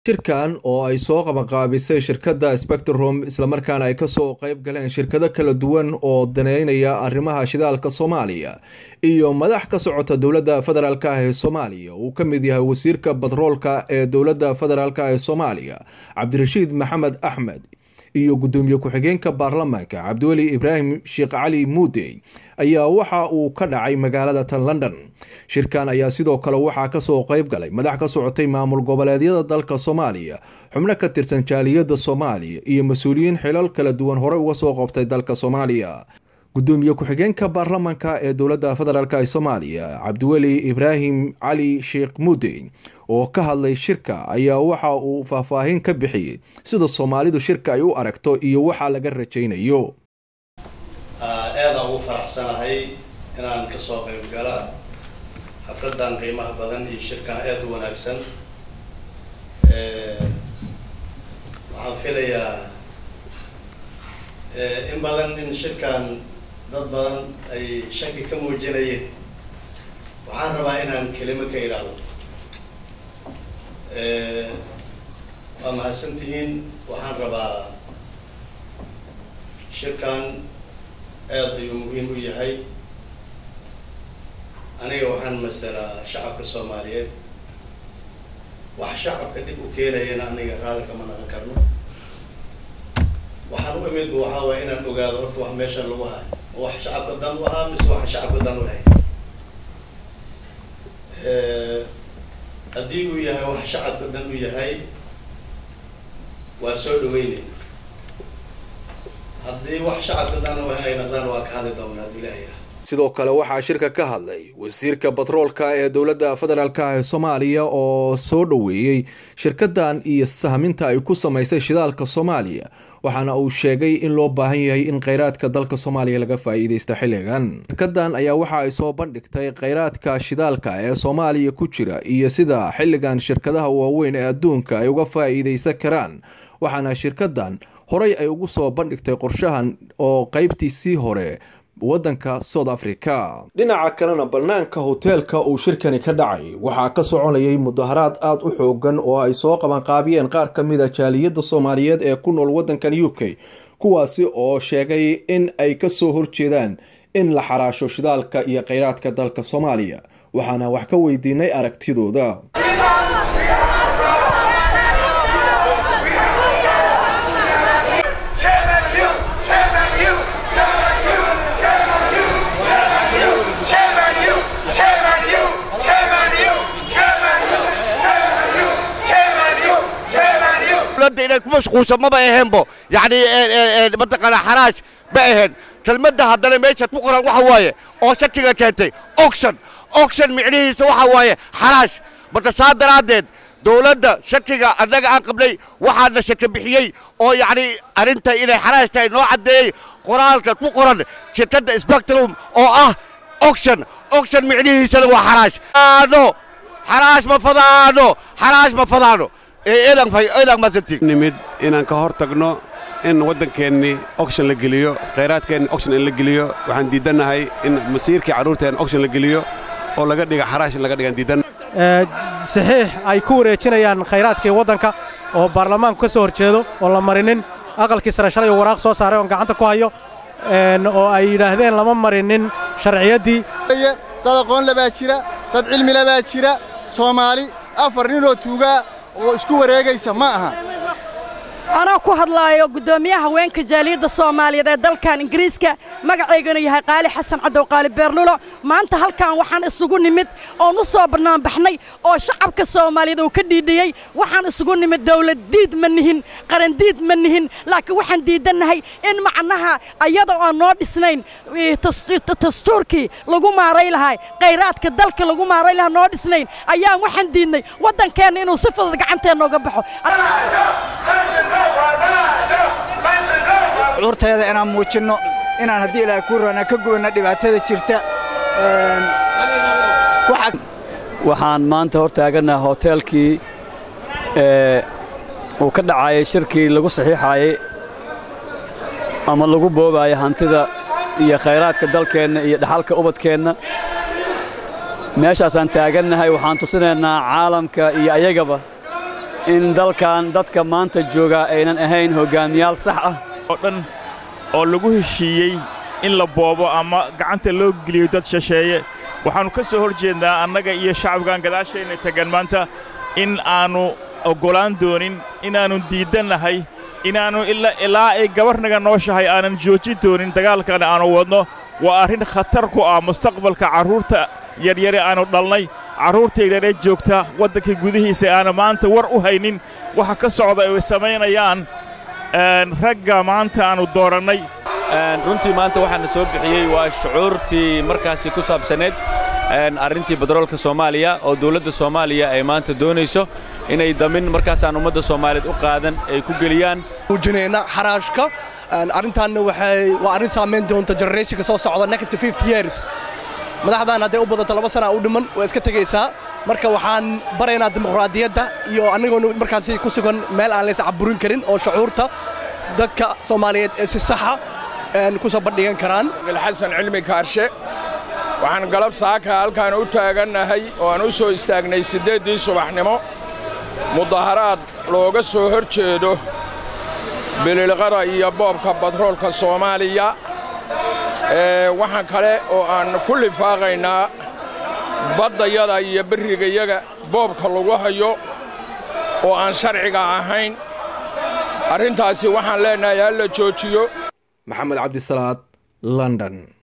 shirkan oo ay soo qabanqaabisay shirkadda spectrum islamarkaana ay kasoo qayb galeen shirkado kala duwan oo daneynaya arrimaha shidaalka soomaaliya iyo madax ka socota dowladda federaalk ah ee soomaaliya uu ka mid yahay wasiirka batroolka ee dowladda federaalk ee soomaaliya cabdirashiid maxamed axmed iyo guddoomiye ku-xigeenka baarlamaanka cabdiweli ibraahim sheekh cali muudey ayaa waxa uu ka dhacay magaalada tan london shirkan ayaa sidoo kale waxaa kasoo qayb galay madax ka socotay maamul goboleedyada dalka soomaaliya xubno ka tirsan jaaliyadda soomaaliya iyo mas-uuliyiin xilal kala duwan horey uga soo qabtay dalka soomaaliya guddoomiye ku-xigeenka baarlamaanka ee dowladda federaalk ee soomaaliya cabdiweli ibraahim cali sheekh muudey oo ka hadlay shirka ayaa waxa uu faahfaahin ka bixiyey sida soomaalidu shirka ay u aragto iyo waxaa laga rajaynayo aadaan ugu faraxsanahay inaan kasoo qayb gala xafladan qiimaha badan iyo shirkan aada u wanaagsan waxaan filayaa in badan in shirkan dad badan ay shaki ka muujinayeen waxaan rabaa inaan kelimo ka idhaahdo waa mahadsan tihiin waxaan rabaa shirkan aada ayuu muhiim u yahay aniga waxaan masalaa shacabka soomaaliyeed wax shacabka dhib u keenayana aniga raalli kama naqan karno waxaan u imid waxaa waaya inaan ogaado horta wax meeshan lagu hayo ma wax shacabka dan u ahaa mise waxaan shacabka dan u hay haddii uu yahay wax shacabka dan u yahay waa soo dhaweynayna haddii wax shacabka dan u hay ay naqdaan waa ka hadli doonaa haddii ilaha yidhaha sidoo kale waxaa shirka ka hadlay wasiirka batroolka ee dowladda federaalk ee soomaaliya oo soo dhoweeyey shirkadan iyo sahminta ay ku samaysay shidaalka soomaaliya waxaana uu sheegay in loo baahan yahay in kheyraadka dalka soomaaliya laga faa'iidaysta xilligan shirkadan ayaa waxa ay soo bandhigtay kheyraadka shidaalka ee soomaaliya ku jira iyo sida xilligan shirkadaha waaweyn ee adduunka ay uga faa'iidaysan karaan waxaana shirkadan horey ay ugu soo bandhigtay qorshahan oo qeybtiisii hore waddanka south africa dhinaca kalena bannaanka hoteelka uu shirkani ka dhacay waxaa ka soconayay mudaharaad aada u xoogan oo ay soo qabanqaabiyeen qaar ka mid a jaaliyadda soomaaliyeed ee ku nool waddankan u k kuwaasi oo sheegay in ay ka soo horjeedaan in la xaraasho shidaalka iyo kheyraadka dalka soomaaliya waxaana wax ka weydiinay aragtidooda inay ku mashquulsan maba aheenbo yacni mataqaana xaraash ma aheen kelmadda haddana meesha ku qoran waxa waaye oo shakiga keentay oction oction micnihiisa waxa waaye xaraash marka saa daraaddeed dowladda shakiga annaga aan qabnay waxaana shaki bixiyey oo yacni arrinta inay xaraash tahay noo caddeeyey qoraalka ku qoran shirkadda spectrum oo ah oction oction micnihiisana waa xaraash ano xaraash ma fadaano xaraash ma fadaano nimid inaan ka hor tagno in waddankeennii oction la geliyo khayraadkeenni oction in la geliyo waxaan diiddannahay in masiirkii carruurteenna oction la geliyo oo laga dhiga xaraash in laga dhigaan diiddan saxiix ay ku wareejinayaan khayraadkii waddanka oo baarlamaanku ka soo horjeedo oon la marinin aqalkii sare shalay waraaq soo saaray oon gacanta ku hayo oo ay yidhaahdeen lama marinin sharciyaddii dad aqoonle baa jira dad cilmile baa jira soomaali afar ninoo tuugaa oo isku wareegaysa ma aha anoo ku hadlaayo guddoomiyaha haweenka jaaliyadda soomaaliyeed ee dalkan ingiriiska magacaygana yahay qaali xasan cadow qaali beerlulo maanta halkan waxaan isugu nimid oon u soo bannaanbaxnay oo shacabka soomaaliyeed uu ka dhiidhiyey waxaan isugu nimid dawlad diid ma nihin qaran diid ma nihin laakiin waxaan diidannahay in macnaha ayada aan noo dhisnayn dastuurkii lagu maaray lahaa khayraadka dalka lagu maaray lahaa noo dhisnayn ayaan waxaan diidnay waddankeenna inuu si fudud gacanteenna uga baxo cuurteeda inaan muujinno inaan haddii ilaahay kuu raana ka gubanna dhibaatada jirta waxaan maanta hor taagannaha hoteelkii uu ka dhacaayay shirkii lagu saxiixaayey ama lagu boobaayay hantida iyo khayraadka dalkeenna iyo dhaxalka ubadkeenna meeshaasaan taagannahay waxaan tusinaynaa caalamka iyo ayagaba in dalkan dadka maanta joogaa aynan ahayn hoggaamiyaal sax ah oo dhan oo lagu heshiiyey in la boobo ama gacanta loo geliyo dad shisheeye waxaannu ka soo hor jeednaa annaga iyo shacabkan gadaasheenna tegan maanta in aannu oggolaan doonin inaannu diiddannahay inaannu ilaa ay gabarnaga nooshahay aanan joojin doonin dagaalkan aannu wadno waa arrin khatar ku ah mustaqbalka carruurta yaryare aannu dhalnay carruurtaydana joogta waddanka gudihiisa aana maanta war u haynin waxa ka socda ay samaynayaan ragga maanta aannu doorannay runtii maanta waxaana soo bixiyey waa shucuurtii markaasi ku saabsaneed arrintii batroolka soomaaliya oo dawladda soomaaliya ay maanta doonayso inay damin markaasaan ummadda soomaaliyeed u qaadan ay ku geliyaan muujinayna xaraashka arrintaanna waxay waa arrin saamayn doonta generationka soo socda next fifty years madaxdan hadday u badato laba sana u dhiman waa iska tegaysaa marka waxaan baraynaa dimuqraadiyadda iyo annagoona markaasi ku sugan meel aan lays caburin karin oo shucuurta dadka soomaaliyeed ee si saxa ku soo bandhigan karaan xasan cilmi kaarshe waxaan galab saaka halkaan u taagannahay oo aan u soo istaagnay siddeeddii subaxnimo mudaharaad looga soo hor jeedo bililqada iyo boobka batroolka soomaaliya waxaan kale oo aan ku lifaaqaynaa baddayada iyo berrigayaga boobka lagu hayo oo aan sharciga ahayn arrintaasi waxaan leennahay ha la joojiyo maxamed cabdisalaad london